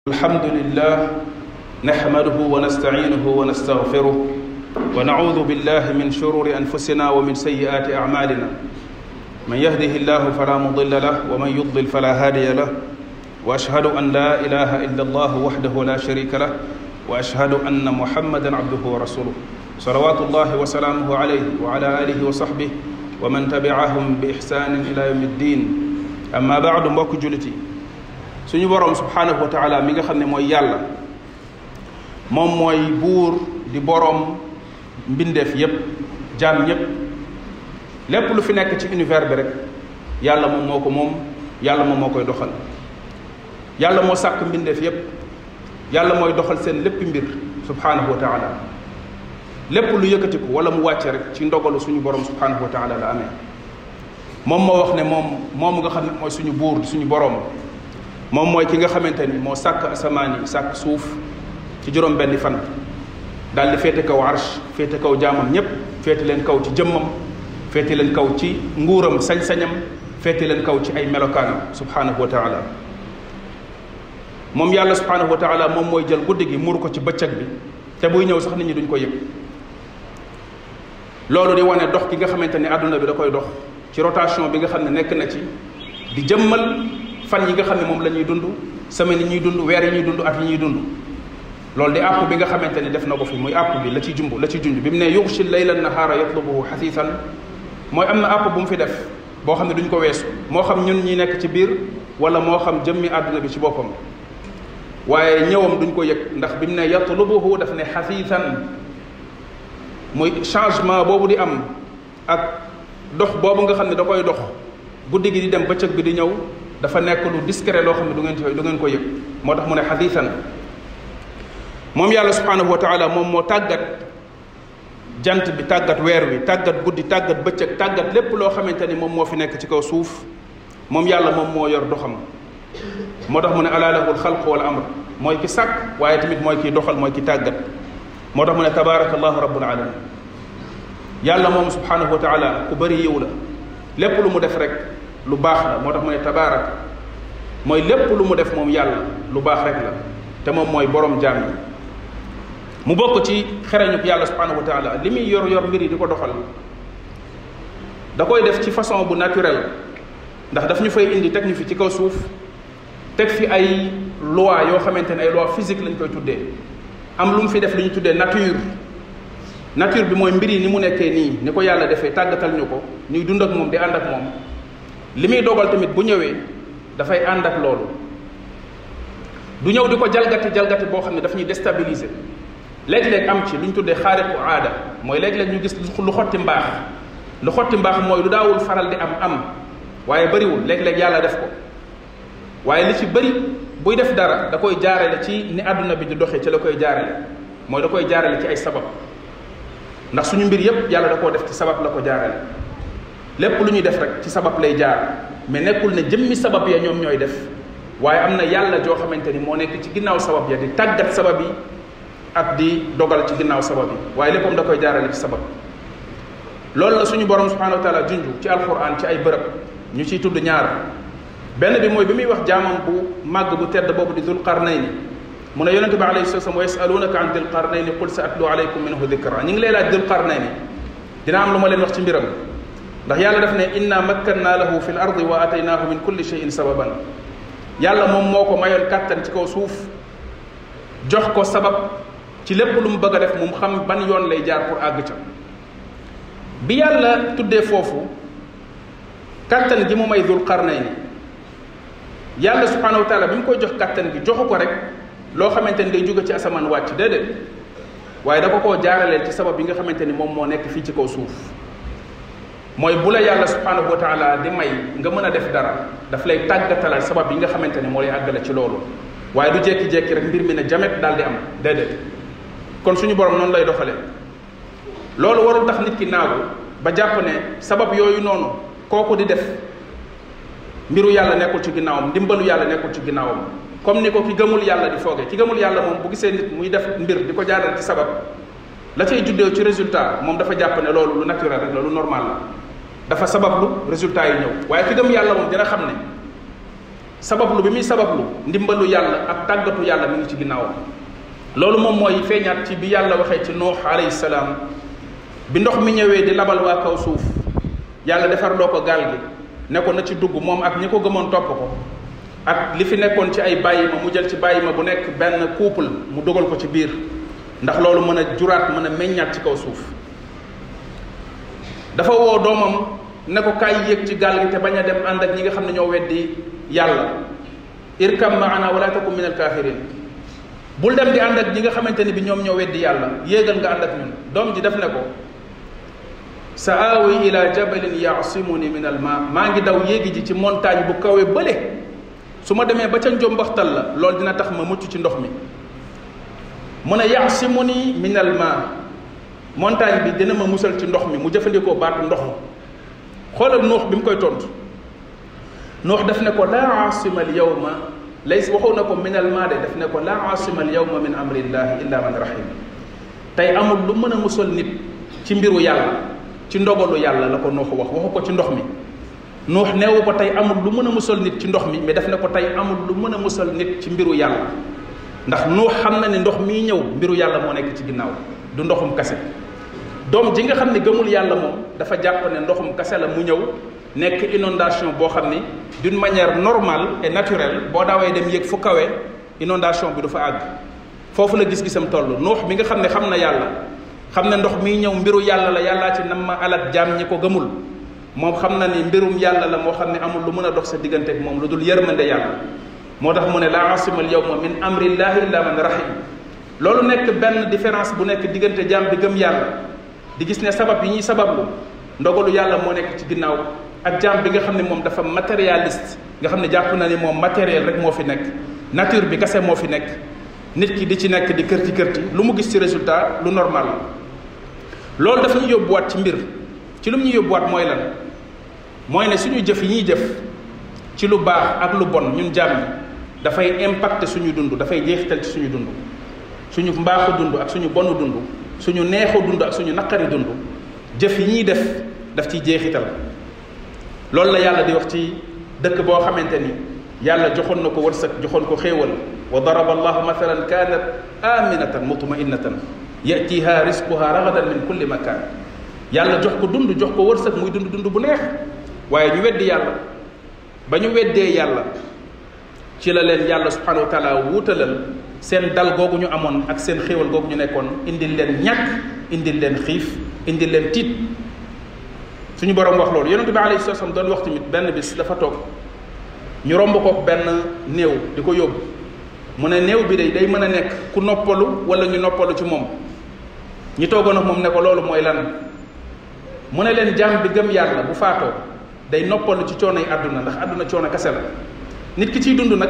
الحمد لله نحمده ونستعينه ونستغفره ونعوذ بالله من شرور انفسنا ومن سيئات اعمالنا من يهده الله فلا مضل له ومن يضلل فلا هادي له واشهد ان لا اله الا الله وحده لا شريك له واشهد ان محمدا عبده ورسوله صلوات الله وسلامه عليه وعلى اله وصحبه ومن تبعهم باحسان الى يوم الدين اما بعد mbokk jullit yi suñu boroom subhaanahu wa taala mi nga xam ne mooy yàlla moom mooy buur di boroom mbindeef yépp jaam ñépp lépp lu fi nekk ci univers bi rek yàlla moom moo ko moom yàlla moom moo koy doxal yàlla moo sàkk mbindeef yépp yàlla mooy doxal seen lépp mbir subhaanahu wa taala lépp lu yëkkatiku wala mu wàcce rek ci ndogalu suñu boroom subhaanahu wa taala la amee moom moo wax ne moom moom nga xam ne mooy suñu buur di suñu boroom moom mooy ki nga xamante ni moo sàkk asamaan yi sàkk suuf ci juróom benni fan daal di féete kaw arsh féete kaw jaamam ñépp féete leen kaw ci jëmmam féete leen kaw ci nguuram sañ-sañam féete leen kaw ci ay melokaanam subhanahu wa taala moom yàlla subhanahu wa taala moom mooy jël guddi gi muur ko ci bëccëg bi te buy ñëw sax nit ñi duñ ko yëg loolu di wane dox gi nga xamante ni àdduna bi da koy dox ci rotation bi nga xam ne nekk na ci di jëmmal fan yi nga xam ne moom la ñuy dund semaine yi ñuy dund weer yi ñuy dund at yi ñuy dund loolu di àpp bi nga xamante ni def na ko fi muy àpp bi la ci jumb la ci junj bi mu ne yuxshi layla nahaara yatlubuhu xasiisan mooy am na àpp bu mu fi def boo xam ne duñ ko weesu moo xam ñun ñi nekk ci biir wala moo xam jëmmi àdduna bi ci boppam waaye ñëwam duñ ko yëg ndax bi mu ne yatlubuhu daf ne xasiisan muy changement boobu di am ak dox boobu nga xam ne da koy dox guddi gi di dem bëccëg bi di ñëw dafa nekk lu discret loo xam ne du ngeen du ngeen ko yëg moo tax mu ne xadiisan moom yàlla subhanahu wa taala moom moo tàggat jant bi tàggat weer wi tàggat guddi tàggat bëccëg tàggat lépp loo xamante ni moom moo fi nekk ci kaw suuf moom yàlla moom moo yor doxam moo tax mu ne alaa lahul xalq wal amr mooy ki sàkk waaye tamit mooy kiy doxal mooy ki tàggat moo tax mu ne tabaraka allahu rabbul alamin yàlla moom subhanahu wa taala ku bëri yiw la lépp lu mu def rek lu baax la moo tax mu ne tabaarak mooy lépp lu mu def moom yàlla lu baax rek la te moom mooy borom jaam yi mu bokk ci xereñu yàlla subhanahu wa taala li muy yor yor mbir yi di ko doxal da koy def ci façon bu naturel ndax daf ñu fay indi teg ñu fi ci kaw suuf teg fi ay loi yoo xamante ne ay loi physique lañ koy tuddee am lu mu fi def lu ñu tuddee nature nature bi mooy mbir yi ni mu nekkee nii ni ko yàlla defee tàggatal ñu ko ñuy dund ak moom di ànd ak moom li muy dogal tamit bu ñëwee dafay ànd ak loolu du ñëw di ko jalgati jalgati boo xam ne daf ñuy déstabiliser léeg-léeg am ci lu ñu tuddee xaariqu aada mooy léeg-léeg ñu gis lu xotti mbaax lu xotti mbaax mooy lu daawul faral di am am waaye bëriwul léeg-léeg yàlla def ko waaye li ci bëri buy def dara da koy jaarale ci ni àdduna bi di doxee ci la koy jaarale mooy da koy jaarale ci ay sabab ndax suñu mbir yépp yàlla da koo def ci sabab la ko jaarale lépp lu ñuy def rek ci sabab lay jaar mais nekkul ne jëmmi sabab ya ñoom ñooy def waaye am na yàlla joo xamante ni moo nekk ci ginnaaw sabab ya di tàggat sabab yi ak di dogal ci ginnaaw sabab yi waaye léppam da koy jaarale ci sabab loolu la suñu borom subhanahu wa taala junju ci alquran ci ay bërëb ñu ciy tudd ñaar benn bi mooy bi muy wax jaamam bu màgg bu tedd boobu di dul qarnayni mu ne yonente bi alayhi salatu wasallam wa yasalunaka an dil qarnayni qul sa atlu alaykum minhu dikra ñu ngi lay laaj dul qarnayni dina am lu ma leen wax ci mbiram ndax yàlla def ne inna makkanna lahu fi l ardi wa ataynaahu min kulli cheyin sababan yàlla moom moo ko mayoon kàttan ci kaw suuf jox ko sabab ci lépp lu mu bëgg a def mu xam ban yoon lay jaar pour àgg ca bi yàlla tuddee foofu kàttan gi mu may dul qarnayni yàlla subhanahu wa taala bi mu koy jox kàttan gi joxu ko rek loo xamante ni day jóge ci asamaan wàcc déedéet waaye da ko koo jaaraleel ci sabab yi nga xamante ni moom moo nekk fii ci kaw suuf mooy bu la yàlla subhanahu wa taala di may nga mën a def dara daf lay tàggatalal sabab yi nga xamante ni moo lay àggale ci loolu waaye du jekki-jekki rek mbir mi ne jamet daal di am déedéet kon suñu borom noonu lay doxalee loolu warul tax nit ki naagu ba jàpp ne sabab yooyu noonu kooku di def mbiru yàlla nekkul ci ginnaawam ndimbalu yàlla nekkul ci ginnaawam comme ni ko ki gëmul yàlla di foogee ki gëmul yàlla moom bu gisee nit muy def mbir di ko jaaral ci sabab la cay juddee ci résultat moom dafa jàpp ne loolu lu naturel rek la lu normal la dafa sabablu résultat yi ñëw waaye ki gëm yàlla moom dina xam ne sabablu bi muy sabablu ndimbalu yàlla ak tàggatu yàlla mi ngi ci ginnaawam loolu moom mooy feeñaat ci bi yàlla waxee ci nuux alayhi salaam bi ndox mi ñëwee di labal waa kaw suuf yàlla defar loo ko gaal gi ne ko na ci dugg moom ak ñi ko gëmoon topp ko ak li fi nekkoon ci ay bàyyi ma mu jël ci bàyyi ma bu nekk benn couple mu dugal ko ci biir ndax loolu mën a juraat mën a meññaat ci kaw suuf dafa woo doomam ne ko kaay yéeg ci gaal gi te bañ a dem ànd ak ñi nga xam ne ñoo weddi yàlla irkam maana wala takum min alkafirin bul dem di ànd ak ñi nga xamante ni bi ñoom ñoo weddi yàlla yéegal nga ànd ak ñun doom ji def ne ko sa aawi ila jabalin yaasimuni min al ma maa ngi daw yéegi ji ci montagne bu kawe bële su ma demee ba ca njombaxtal la loolu dina tax ma mucc ci ndox mi mu ne yaasimuni min al ma montagne bi dina ma musal ci ndox mi mu jëfandikoo baatu ndox xoolal nuux bi mu koy tontu nuux def ne ko laa asima al yawma lays waxu na ko min al ma de def ne ko laa asima al yawma min amrillahi illa man rahim tey amul lu mën a musal nit ci mbiru yàlla ci ndogalu yàlla la ko nuux wax waxu ko ci ndox mi nuux neewu ko tey amul lu mën a musal nit ci ndox mi mais def ne ko tey amul lu mën a musal nit ci mbiru yàlla ndax nuux xam na ne ndox mii ñëw mbiru yàlla moo nekk ci ginnaaw du ndoxum kase doom ji nga xam ne gëmul yàlla moom dafa jàpp ne ndoxum kase la mu ñëw nekk inondation boo xam ni d'une manière normale et naturelle boo daawee dem yéeg fu kawe inondation bi du fa àgg foofu la gis-gisam toll nuux mi nga xam ne xam na yàlla xam ne ndox miy ñëw mbiru yàlla la yàllaa ci nam ma alak jaam ñi ko gëmul moom xam na ni mbirum yàlla la moo xam ne amul lu mën a dox sa diggante ak moom lu dul yërmande yàlla moo tax mu ne laa asimal yawma min amrillahi illa man rahim loolu nekk benn différence bu nekk diggante jaam bi gëm yàlla di gis ne sabab yi ñuy sabablu ndogalu yàlla moo nekk ci ginnaaw ak jaam bi nga xam ne moom dafa matérialiste nga xam ne jàpp na ni moom matériel rek moo fi nekk nature bi kese moo fi nekk nit ki di ci nekk di kërti kërti lu mu gis ci résultat lu normal loolu daf ñu yóbbuwaat ci mbir ci lu mu ñu yóbbuwaat mooy lan mooy ne suñu jëf yi ñuy jëf ci lu baax ak lu bon ñun jaam yi dafay impacter suñu dund dafay jeexital ci suñu dund suñu mbaaxu dund ak suñu bonu dund suñu neexu dund ak suñu naqari dund jëf yi ñuy def daf ciy jeexital loolu la yàlla di wax ci dëkk boo xamante ni yàlla joxoon na ko wërsëg joxoon ko xéewal wa daraba allahu mathalan kanat aminatan mutmainatan yatiha risquha ragadan min kulli makan yàlla jox ko dund jox ko wërsëg muy dund dund bu neex waaye ñu weddi yàlla ba ñu weddee yàlla ci la leen yàlla subhanahu wa taala wuutalal seen dal googu ñu amoon ak seen xéewal googu ñu nekkoon indil leen ñàkk indil leen xiif indil leen tiit suñu borom wax loolu yonente bi alayhi salaam doon wax tamit benn bis dafa toog ñu romb ko benn néew di ko yóbbu mu ne néew bi day day mën a nekk ku noppalu wala ñu noppalu ci moom ñi toogoon ak moom ne ko loolu mooy lan mu ne leen jaam bi gëm yàlla bu faatoo day noppalu ci coono yi àdduna ndax àdduna coono kese la nit ki ciy dund nag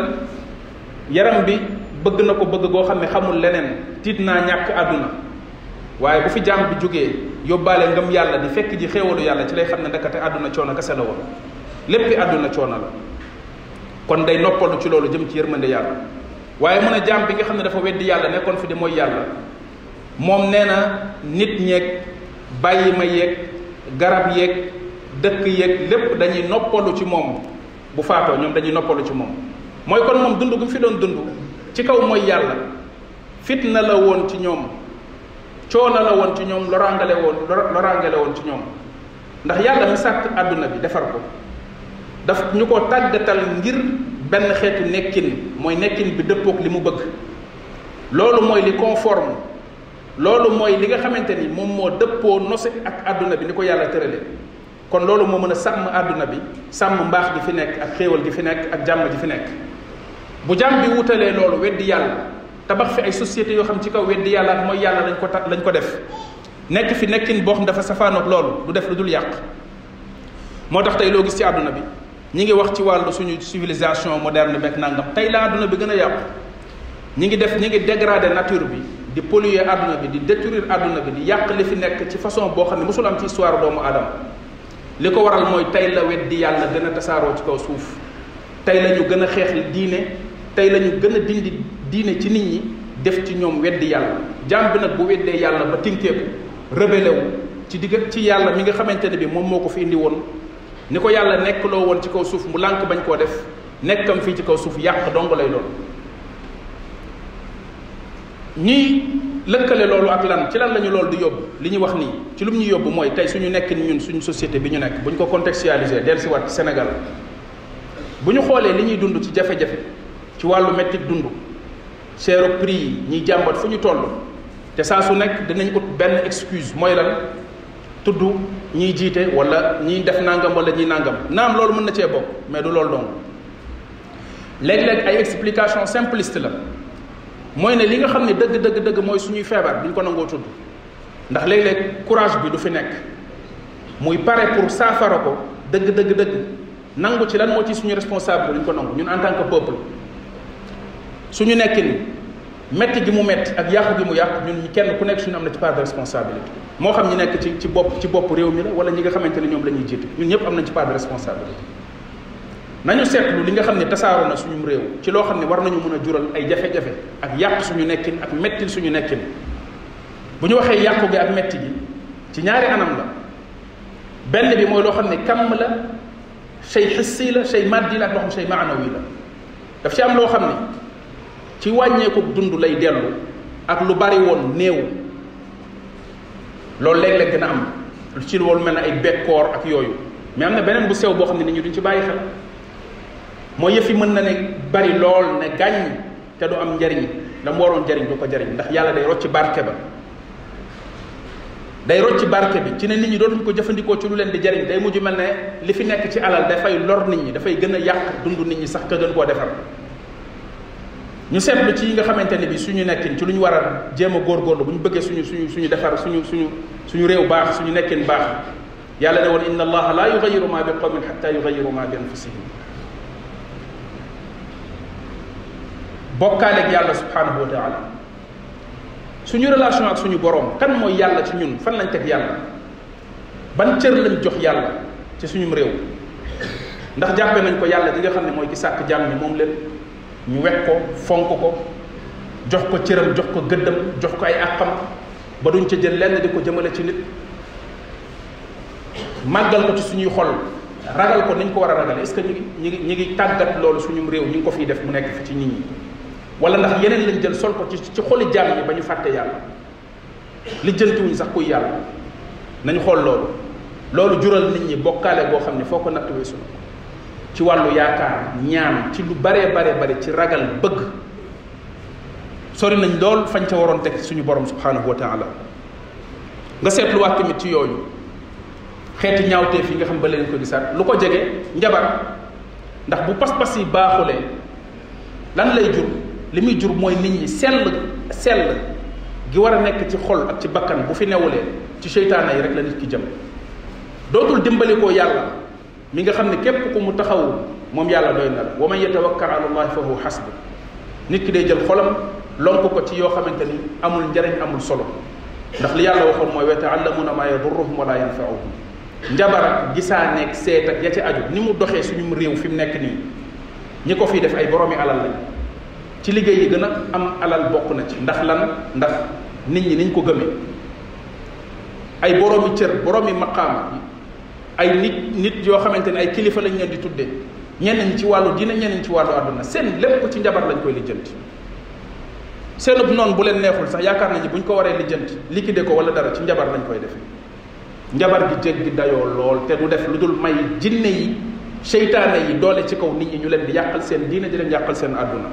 yaram bi bëgg na ko bëgg goo xam ne xamul leneen tiit naa ñàkk àdduna waaye bu fi jaam bi jógee yóbbaale ngëm yàlla di fekk ji xéewalu yàlla ci lay xam ne ndekete àdduna coono kese la woon léppi àdduna coono la kon day noppalu ci loolu jëm ci yërmande yàlla waaye mun a jaam bi nga xam ne dafa weddi yàlla nekkoon fi di mooy yàlla moom nee na nit ñeeg bàyyi ma yeeg garab yeeg dëkk yeeg lépp dañuy noppalu ci moom bu faatoo ñoom dañuy noppalu ci moom mooy kon moom dund gu fi doon dund ci kaw mooy yàlla fitna la woon ci ñoom coono la woon ci ñoom loraangale woon loraangale woon ci ñoom ndax yàlla mi sàkk àdduna bi defar ko daf ñu ko tàggatal ngir benn xeetu nekkin mooy nekkin bi dëppook li mu bëgg loolu mooy li conforme loolu mooy li nga xamante ni moom moo dëppoo nose ak àdduna bi ni ko yàlla tërale kon loolu moo mën a sàmm àdduna bi sàmm mbaax gi fi nekk ak xéewal gi fi nekk ak jàmm ji fi nekk bu jàmm bi wutalee loolu weddi yàlla tabax fi ay sociétés yoo xam ci kaw weddi yàlla ak mooy yàlla lañ ko ta lañ ko def nekk fi nekkin boo xam dafa safaanoog loolu du def lu dul yàq moo tax tey loo gis ci àdduna bi ñi ngi wax ci wàllu suñu civilisation moderne beeg nangam tey la àdduna bi gën a yàqu ñi ngi def ñi ngi dégrader nature bi di polluer àdduna bi di détruire àdduna bi di yàq li fi nekk ci façon boo xam ne mosul am ci histoire doomu aadama li ko waral mooy tey la weddi yàlla gën a tasaaroo ci kaw suuf tey la ñu gën a xeex diine tey la ñu gën a dindi diine ci nit ñi def ci ñoom weddi yàlla jaam bi nag bu weddee yàlla ba tinkeeku rebelle wu ci digg ci yàlla mi nga xamante ne bi moom moo ko fi indi woon ni ko yàlla nekk loo woon ci kaw suuf mu lànk bañ koo def nekkam fii ci kaw suuf yàq dong lay doon ñiy lëkkale loolu ak lan ci lan la ñu loolu di yóbbu li ñu wax nii ci lu mu ñu yóbbu mooy tey suñu nekk ni ñun suñu société bi ñu nekk bu ñu ko contextualiser dellusiwaat ci Sénégal bu ñu xoolee li ñuy dund ci jafe-jafe ci wàllu métti dund seeru prix yi ñiy jàmbat fu ñu toll te saa su nekk dinañ ut benn excuse mooy lan tudd ñiy jiite wala ñiy def nangam wala ñiy nangam naam loolu mën na cee bokk mais du loolu dong léeg-léeg ay explication simpliste la mooy ne li nga xam ne dëgg dëgg dëgg mooy suñuy feebar duñ ko nangoo tudd ndax léeg-léeg courage bi du fi nekk muy pare pour saafara ko dëgg dëgg dëgg nangu ci lan moo ci suñu responsabilité duñ ko nangu ñun en tant que peuple suñu nekkin metti gi mu metti ak yàqu gi mu yàqu ñun kenn ku nekk suñu am na ci part de responsabilité moo xam ñi nekk ci ci bopp ci bopp réew mi la wala ñi nga xamante ne ñoom la ñuy jiite ñun ñëpp am nañ ci part de responsabilité nañu seetlu li nga xam ne tasaaroo na suñu réew ci loo xam ne war nañu mën a jural ay jafe-jafe ak yàq suñu nekkin ak mettil suñu nekkin bu ñu waxee yàqu gi ak metti gi ci ñaari anam la benn bi mooy loo xam ne kam la shay xissi la shay maddi la ak loo xam shay maanawi la daf ci am loo xam ne ci wàññeeku dund lay dellu ak lu bari woon néew loolu léeg-léeg dina am ci loolu mel ne ay bekkoor ak yooyu mais am na beneen bu sew boo xam ne nit ñi duñ ci bàyyi xel mooy yëf yi mën na ne bari lool ne gàññ te du am njariñ la mu waroon njariñ du ko jariñ ndax yàlla day rocci barke ba day rocci barke bi ci ne nit ñi dootuñ ko jëfandikoo ci lu leen di jariñ day mujj mel ne li fi nekk ci alal dafay lor nit ñi dafay gën a yàq dund nit ñi sax ka gën koo defar ñu seetlu ci yi nga xamante ne bi suñu nekkin ci lu ñu war a jéem a góorgóorlu bu ñu bëggee suñu suñu suñu defar suñu suñu suñu réew baax suñu nekkin baax yàlla ne woon inna allaha la yugayiru ma bi qawmin xatta yugayiru ma bi anfusihim bokkaaleeg yàlla subhanahu wa taala suñu relation ak suñu borom kan mooy yàlla ci ñun fan lañ teg yàlla ban cër lañ jox yàlla ci suñu réew ndax jàppe nañ ko yàlla di nga xam ne mooy ki sàkk jàmm ni moom leen ñu wekk ko fonk ko jox ko cëram jox ko gëddam jox ko ay àqam ba duñ ca jël lenn di ko jëmale ci nit màggal ko ci suñuy xol ragal ko niñ ko war a ragal est-ce que ñu ngi ñu ngi ñu ngi tàggat loolu suñu réew ñu ngi ko fiy def mu nekk fi ci nit ñi wala ndax yeneen lañ jël sol ko ci ci xoli jàmm ñi ba ñu fàtte yàlla lijjantiwuñ sax kuy yàlla nañ xool loolu loolu jural nit ñi bokkaale boo xam ne foo ko natt weesu ci wàllu yaakaar ñaan ci lu baree baree bari ci ragal bëgg sori nañ lool fañ ca waroon teg suñu borom subhanahu wa taala nga seetluwaat tamit ci yooyu xeeti ñaawteef yi nga xam ba leen ko gisaat lu ko jege njabar ndax bu pas-pas yi baaxulee lan lay jur li muy jur mooy nit ñi sell sell gi war a nekk ci xol ak ci bakkan bu fi newulee ci seytaane yi rek la nit ki jëm dootul dimbali koo yàlla mi nga xam ne képp ku mu taxawu moom yàlla doy na la wa man yatawakkal ala allahi fa huwa xasbu nit ki day jël xolam lonk ko ci yoo xamante ni amul njariñ amul solo ndax li yàlla waxoon mooy wa yataallamuna ma yadurruhum wala yanfauhum njabar ak gisaaneeg seet ak ya ci aju ni mu doxee suñu réew fi mu nekk nii ñi ko fiy def ay boroomi alal lañ ci liggéey yi gën a am alal bokk na ci ndax lan ndax nit ñi niñ ko gëmee ay boroomi cër boroomi maqaama ay nit nit yoo xamante ne ay kilifa lañ leen di tuddee ñenn ñi ci wàllu dina ñenn ñi ci wàllu àdduna seen lépp ci njabar lañ koy lijjanti seenub noonu bu leen neexul sax yaakaar nañu bu ñu ko waree lijjanti liquider ko wala dara ci njabar lañ koy defee njabar gi jéggi dayoo lool te du def lu dul may jinne yi seytaane yi doole ci kaw nit ñi ñu leen di yàqal seen diine di leen yàqal seen àdduna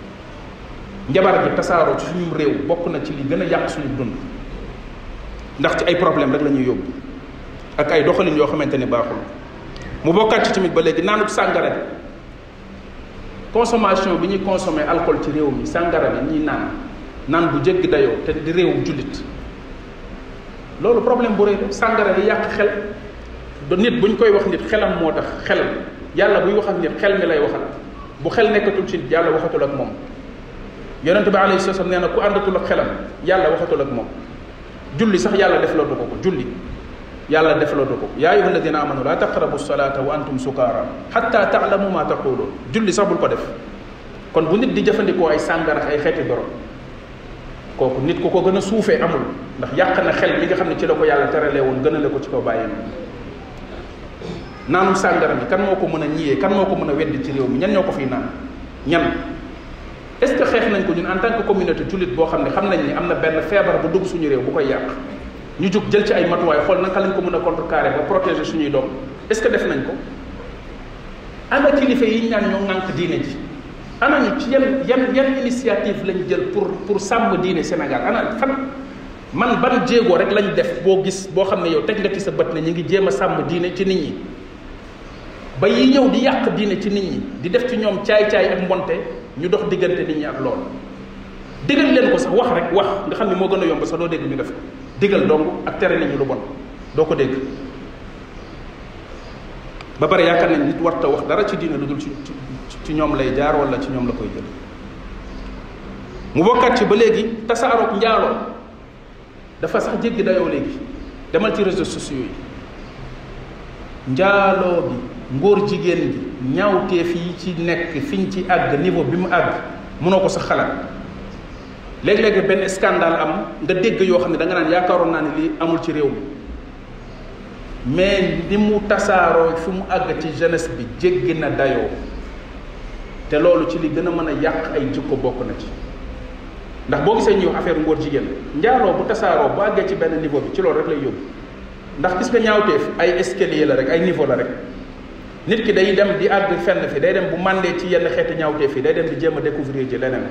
njabar gi tasaaroo ci suñu réew bokk na ci li gën a yàq suñu dund ndax ci ay problème rek la ñuy yóbbu ak ay doxalin yoo xamante ni baaxul mu bokkaat ci tamit ba léegi naanut sàngara bi consommation bi ñuy consommé alcool ci réew mi sàngara bi ñuy naan naan bu jéggi dayoo te di réew jullit loolu problème bu rëy la sàngara di yàq xel do nit bu ñu koy wax nit xelam moo tax xel yàlla buy wax ak nit xel mi lay waxal bu xel nekkatul ci nit yàlla waxatul ak moom yonente bi alayhi salaam nee na ku àndatul ak xelam yàlla waxatul ak moom julli sax yàlla def la du ko ko julli yàlla def la du ko yaa ayuha alladina amanu la taqrabu salata wa antum sukaara xatta taalamu ma taquluun julli sax bul ko def kon bu nit di jëfandikoo ay sàngara ay xeeti borom kooku nit ku ko gën a suufee amul ndax yàq na xel mi nga xam ne ci la ko yàlla teralee woon gënale ko ci kaw bàyyi naanum sàngara mi kan moo ko mën a ñiyee kan moo ko mën a weddi ci réew mi ñan ñoo ko fiy naan ñan est ce que xeex nañ ko ñun en tant que communauté jullit boo xam ne xam nañ ni am na benn feebar bu dugg suñu réew bu koy yàq ñu jóg jël ci ay matuwaay xool naka lañ ko mën a contrecarrer ba protéger suñuy doom est ce que def nañ ko ana kilifa yi ñu naan ñoo ŋànk diine ji ana ñu ci yan yan yan initiative lañ jël pour pour sàmm diine Sénégal ana fan man ban jéego rek lañ def boo gis boo xam ne yow teg nga ci sa bët ne ñu ngi jéem a sàmm diine ci nit ñi ba yi ñëw di yàq diine ci nit ñi di def ci ñoom caay-caay ak mbonte ñu dox diggante nit ñi ak loolu digal leen ko sax wax rek wax nga xam ne moo gën a yomb sax doo dégg ñu def ko digal dong ak tere nit ñi lu bon doo ko dégg ba pare yaakaar nañ nit warta wax dara ci diine lu dul ci ci ñoom lay jaar wala ci ñoom la koy jël mu bokkat ci ba léegi tasaaroog njaaloo dafa sax jéggi dayoo léegi demal ci réseaux sociaux yi njaaloo bi ngóor jigéen gi ñaawteef yi ci nekk fiñ ci àgg niveau bi mu àgg mënoo ko sax xalaat léeg-léeg benn scandale am nga dégg yoo xam ne da nga naan yaakaaroon naa ne lii amul ci réew mi mais ni mu tasaaroo fi mu àgg ci jeunesse bi jéggi na dayoo te loolu ci li gën a mën a yàq ay jikko bokk na ci ndax boo gisee ñuy wax affaire ngóor jigéen njaaloo bu tasaaroo bu àggee ci benn niveau bi ci loolu rek lay yóbbu ndax gis nga ñaawteef ay escalier la rek ay niveau la rek nit ki day dem di àgg fenn fi day dem bu màndee ci yenn xeeti ñaawteef yi day dem di jéem a découvrir ji leneen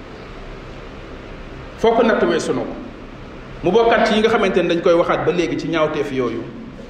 foo ko natt weesu na ko mu bokkaat ci yi nga xamante ne dañ koy waxaat ba léegi ci ñaawteef yooyu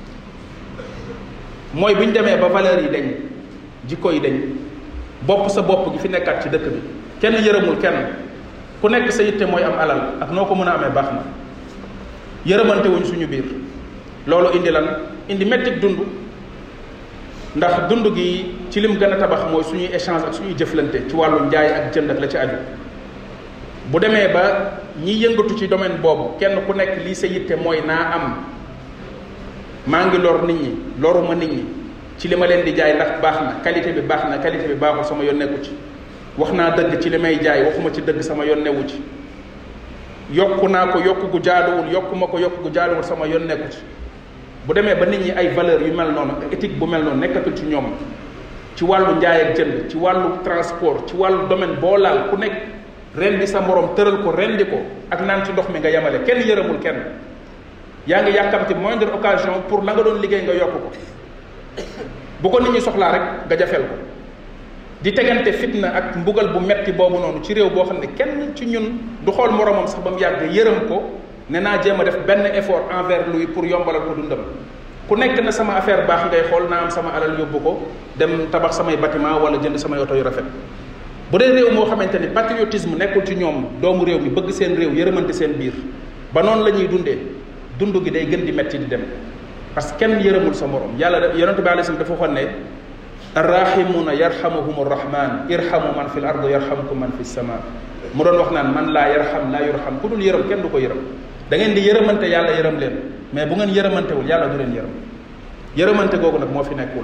mooy bu ñu demee ba valeur yi dañ jikko yi dañ bopp sa bopp gi fi nekkaat ci dëkk bi kenn yërëmul kenn ku nekk sa yitte mooy am alal ak noo ko mën a amee baax na yërëmante wuñ suñu biir loolu indi lan indi mettik dund ndax dund gi ci lim gën a tabax mooy suñuy échange ak suñuy jëflante ci wàllu njaay ak jënd ak la ci aju bu demee ba ñi yëngatu ci domaine boobu kenn ku nekk lii sa yitte mooy naa am maa ngi lor nit ñi loruma nit ñi ci li ma leen di jaay ndax baax na qualité bi baax na qualité bi baaxul sama yoon nekku ci wax naa dëgg ci li may jaay waxuma ci dëgg sama yoon newu ci yokku naa ko yokku gu jaaduwul yokku ma ko yokku gu jaaduwul sama yoon nekku ci bu demee ba nit ñi ay valeur yu mel noonu éthique bu mel noonu nekkatul ci ñoom ci wàllu njaay ak jënd ci wàllu transport ci wàllu domaine boo laal ku nekk rendi sa morom tëral ko rendi ko ak naan ci ndox mi nga yemale kenn yërëmul kenn yaa ngi yàkkamti moindre occasion pour la nga doon liggéey nga yokk ko bu ko nit ñi soxlaa rek nga jafeel ko di tegante fitna ak mbugal bu metti boobu noonu ci réew boo xam ne kenn ci ñun du xool moromam sax ba mu yàgg yërëm ko ne naa jéem a def benn effort envers lui pour yombalal ko dundam ku nekk na sama affaire baax ngay xool naa am sama alal yóbbu ko dem tabax samay bâtiment wala jënd samay oto yu rafet bu dee réew moo xamante ni patriotisme nekkul ci ñoom doomu réew mi bëgg seen réew yërëmante seen biir ba noonu la ñuy dundee dund gi day gën di metti di dem parce que kenn yërëmul sa morom yàlla yonente bi alayhi dafa waxoon ne arrahimuna yarhamuhum arrahman irhamu man fi l ard yarhamkum man fi sama mu doon wax naan man laa yarham laa yurham ku dul yërëm kenn du ko yërëm da ngeen di yërëmante yàlla yërëm leen mais bu ngeen yërëmantewul yàlla du leen yërëm yërëmante googu nag moo fi nekkul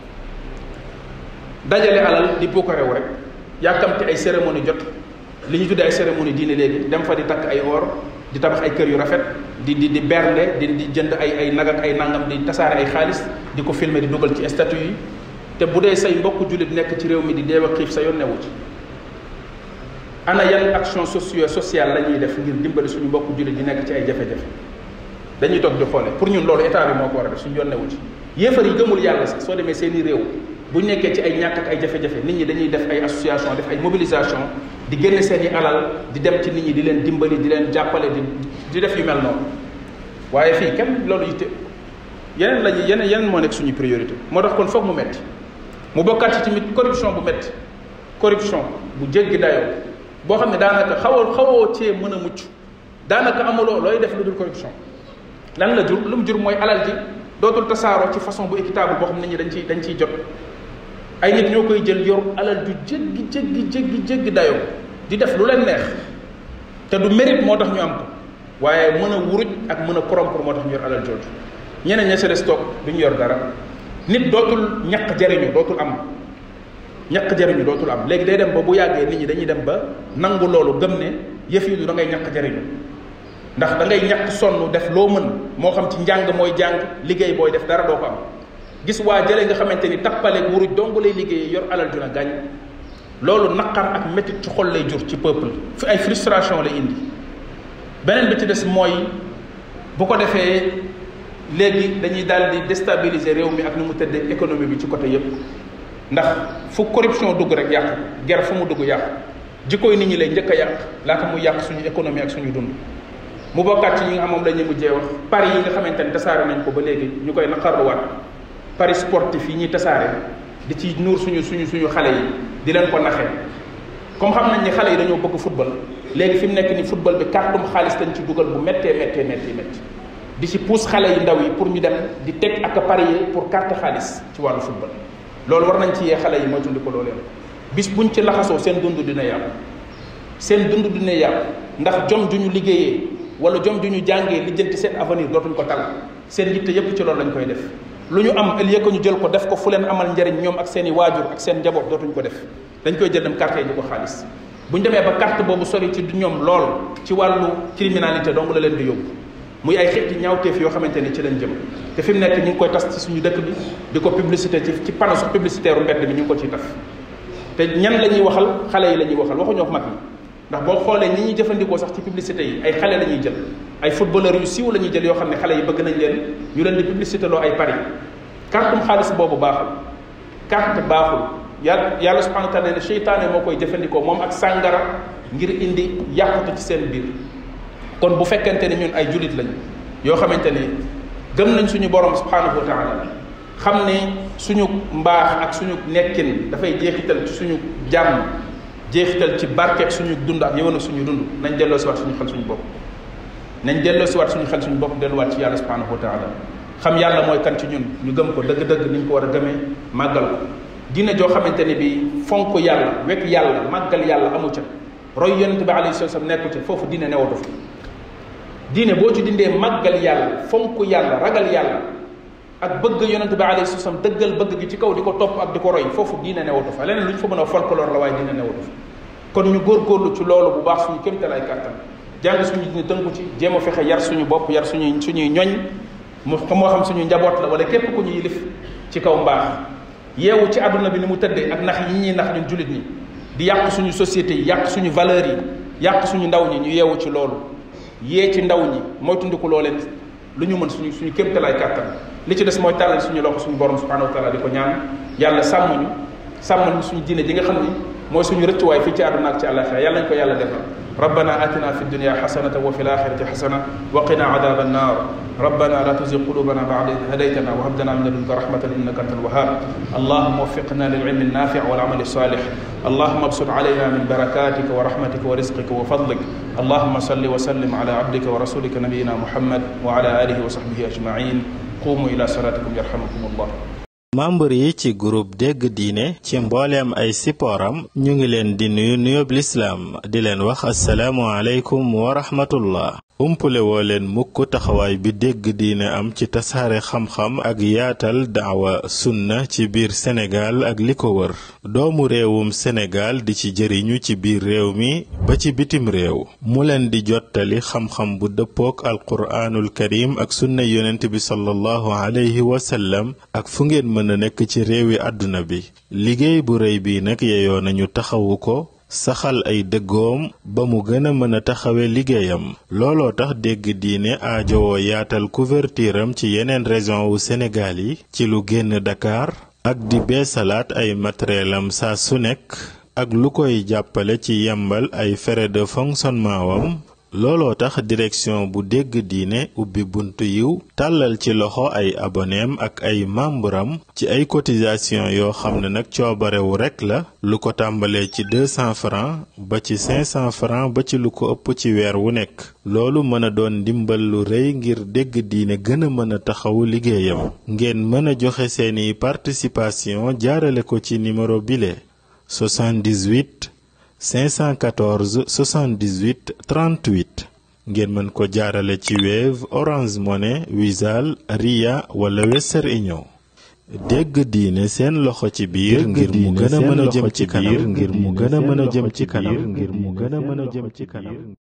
dajale alal di puukarew rek yàkkamte ay cérémonie jot li ñu tuddee ay cérémonie diine léegi dem fa di takk ay or di tabax ay kër yu rafet di di di bernde di di jënd ay ay nag ak ay nangam di tasaare ay xaalis di ko filmer di dugal ci statut yi te bu dee say mbokk jullit nekk ci réew mi di deew a xiif sa yoon newu ci ana yan action socio sociale la ñuy def ngir dimbali suñu mbokk jullit di nekk ci ay jafe-jafe dañuy toog di xoole pour ñun loolu état bi moo ko war a def suñu yoon newu ci yéefar yi gëmul yàlla sax soo demee seeni réew bu ñu nekkee ci ay ñàkk ak ay jafe-jafe nit ñi dañuy def ay association def ay mobilisation di génne seen i alal di dem ci nit ñi di leen dimbali di leen jàppale di di def yu mel noonu waaye fii kenn loolu yitte yeneen lañu yeneen yeneen moo nekk suñu priorité moo tax kon foog mu metti mu bokkaat ci tamit corruption bu metti corruption bu jéggi dayoo boo xam ne daanaka xawoo xawoo cee mën a mucc daanaka amuloo looy def lu dul corruption lan la jur lu mu jur mooy alal ji dootul tasaaroo ci façon bu équitable boo xam ne nit ñi dañ ciy dañ ciy jot ay nit ñoo koy jël yor alal ju jéggi jéggi jéggi jéggi dayoo di def lu leen neex te du mérite moo tax ñu am ko waaye mën a wuruj ak mën a corrompre moo tax ñu yor alal jooju ñeneen ña sa des toog du ñu yor dara nit dootul ñaq jariñu dootul am ñaq jariñu dootul am léegi day dem ba bu yàggee nit ñi dañuy dem ba nangu loolu gëm ne yëf yi du da ngay ñaq jariñu ndax da ngay ñaq sonn def loo mën moo xam ci njàng mooy jàng liggéey booy def dara doo ko am gis waa jële nga xamante ni tappaleeg wuruj dong lay liggéeyee yor alal ju na gàñ loolu naqar ak métit ci xol lay jur ci peuple fi ay frustration lay indi beneen bi ci des mooy bu ko defee léegi dañuy daal di déstabiliser réew mi ak ni mu tëddee économie bi ci côté yépp ndax fu corruption dugg rek yàq ger fu mu dugg yàq jikkoy nit ñi lay njëkk a yàq laata muy yàq suñu économie ak suñu dund mu bokkaat ci yi nga xam moom la ñu mujjee wax paris yi nga xamante ni tasaare nañ ko ba léegi ñu koy naqarluwaat paris sportif yi ñuy tasaare di ci nuur suñu suñu suñu xale yi di leen ko naxee comme xam nañ ni xale yi dañoo bëgg football léegi fi mu nekk ni football bi kàrdum xaalis lañ ci dugal bu méttee méttee méttee métti di ci pousse xale yi ndaw yi pour ñu dem di teg ak a parier pour carte xaalis ci wàllu football loolu war nañ ci yee xale yi mooy tundi ko loo leen bis buñ ci laxasoo seen dund dina yàqu seen dund dina yàqu ndax jom ju ñu liggéeyee wala jom ju ñu jàngee lijjanti seen avenir dootuñ ko tal seen yitte yépp ci loolu lañ koy def lu ñu am ëllëg ko ñu jël ko def ko fu leen amal njariñ ñoom ak seen i waajur ak seen njaboot dootuñ ko def dañ koy jël dem carte yi di ko xaalis bu ñu demee ba carte boobu sori ci ñoom lool ci wàllu criminalité dong la leen di yóbbu muy ay xeeti ñaawteef yoo xamante ni ci lañ jëm te fi mu nekk ñu ngi koy tas ci suñu dëkk bi di ko publicité ci ci panneau publicitaire u mbedd bi ñu ngi ko ciy taf te ñan la ñuy waxal xale yi la ñuy waxal waxuñoo mag yi ndax boo xoolee ñi ñuy jëfandikoo sax ci publicité yi ay xale la ñuy jël ay footballeurs yu siiw la ñuy jël yoo xam ne xale yi bëgg nañ leen ñu leen di publicité loo ay paris cartum xaalis boobu baaxul carte baaxul yàlla yàlla subhanahu wa taala ne seytaane moo koy jëfandikoo moom ak sàngara ngir indi yàqute ci seen biir kon bu fekkente ni ñun ay julit lañ yoo xamante ni gëm nañ suñu borom subhanahu wa taala xam ne suñu mbaax ak suñu nekkin dafay jeexital ci suñu jàmm jeexital ci barkeeg suñu dund ak yëwan ak suñu dund nañ delloo si waat suñu xel suñu bopp nañ delloo si waat suñu xel suñu bopp delluwaat ci yàlla subhanahu wa taala xam yàlla mooy kan ci ñun ñu gëm ko dëgg-dëgg ni ñu ko war a gëmee màggal ko dina joo xamante ni bi fonk yàlla wekk yàlla màggal yàlla amu ca roy yonente bi alayhi salaam nekku ca foofu diine newatu fa diine boo ci dindee màggal yàlla fonk yàlla ragal yàlla ak bëgg yonente bi alayhi salaam dëggal bëgg gi ci kaw di ko topp ak di ko roy foofu diine newatu fa leneen lu ñu fa mën a folklore la waaye diine newatu fa kon ñu góorgóorlu ci loolu bu baax suñu kémtal ay kàttan jàng suñu diine tënku ci jéem a fexe yar suñu bopp yar suñuy suñuy ñoñ mu moo xam suñu njaboot la wala képp ku ñu yilif ci kaw mbaax yeewu ci àdduna bi ni mu tëddee ak nax yi ñuy nax ñun jullit ñi di yàq suñu société yi yàq suñu valeurs yi yàq suñu ndaw ñi ñu yeewu ci loolu yee ci ndaw ñi mooy tundiku loo leen lu ñu mën suñu suñu kéemtalaay kàttan li ci des mooy tàllal suñu loxo suñu borom subhanahu wa taala di ko ñaan yàlla sàmm ñu sàmmal ñu suñu diine ji nga xam ni mooy suñu rëccuwaay fii ci àdduna ak ci àllaxira yàlla nañ ko yàlla defal ربنا آتنا في الدنيا حسنة وفي الآخرة حسنة وقنا عذاب النار ربنا لا تزغ قلوبنا بعد إذ هديتنا وهب لنا من لدنك رحمة إنك أنت الوهاب اللهم وفقنا للعلم النافع والعمل الصالح اللهم ابسط علينا من بركاتك ورحمتك ورزقك وفضلك اللهم صل وسلم على عبدك ورسولك نبينا محمد وعلى آله وصحبه أجمعين قوموا إلى صلاتكم يرحمكم الله membre yi ci groupe dégg diine ci mbooleem ay sipooram ñu ngi leen di nuyu nuyób lislaam di leen wax asalaamu aleykum wa rahmatullah umpule woo leen mukk taxawaay bi dégg diine am ci tasaare xam-xam ak yaatal daawa sunna ci biir Sénégal ak li ko wër doomu réewum Sénégal di ci jëriñu ci biir réew mi ba ci bitim réew mu leen di jottali xam-xam bu dëppook alquraanul karim ak sunna yonent bi sallallahu alayhi wa sallam ak fu ngeen mën a nekk ci réewi àdduna bi liggéey bu rëy bi nag yeyoo nañu taxawu ko saxal ay dëggoom ba mu gën a mën a taxawe liggéeyam looloo tax dégg diine aajowoo yaatal couverture am ci yeneen région wu Sénégal yi ci lu génn Dakar ak di beesalaat ay matériel am saa su nekk ak lu koy jàppale ci yembal ay frais de fonctionnement wam looloo tax direction bu dégg diine ubbi buntu yiw tàllal ci loxo ay aboneem ak ay membram ci ay cotisation yoo xam ne nag coobarewu rekk la lu ko tàmbalee ci 200 francs ba ci 500 francs ba ci lu ko ëpp ci weer wu nekk loolu mën a doon ndimbal lu rëy ngir dégg diine gën a mën a taxawu liggéeyam ngeen mën a joxe seeni participation jaarale ko ci numéro bile 78 514 78 38 ngeen mën ko jaarale ci Wave Orange Money Wizall Ria wala Western Union dégg diine seen loxo ci biir ngir mu gën a mën a jëm ci kanam ngir mu gën a mën a jëm ci kanam ngir mu gën a mën a jëm ci kanam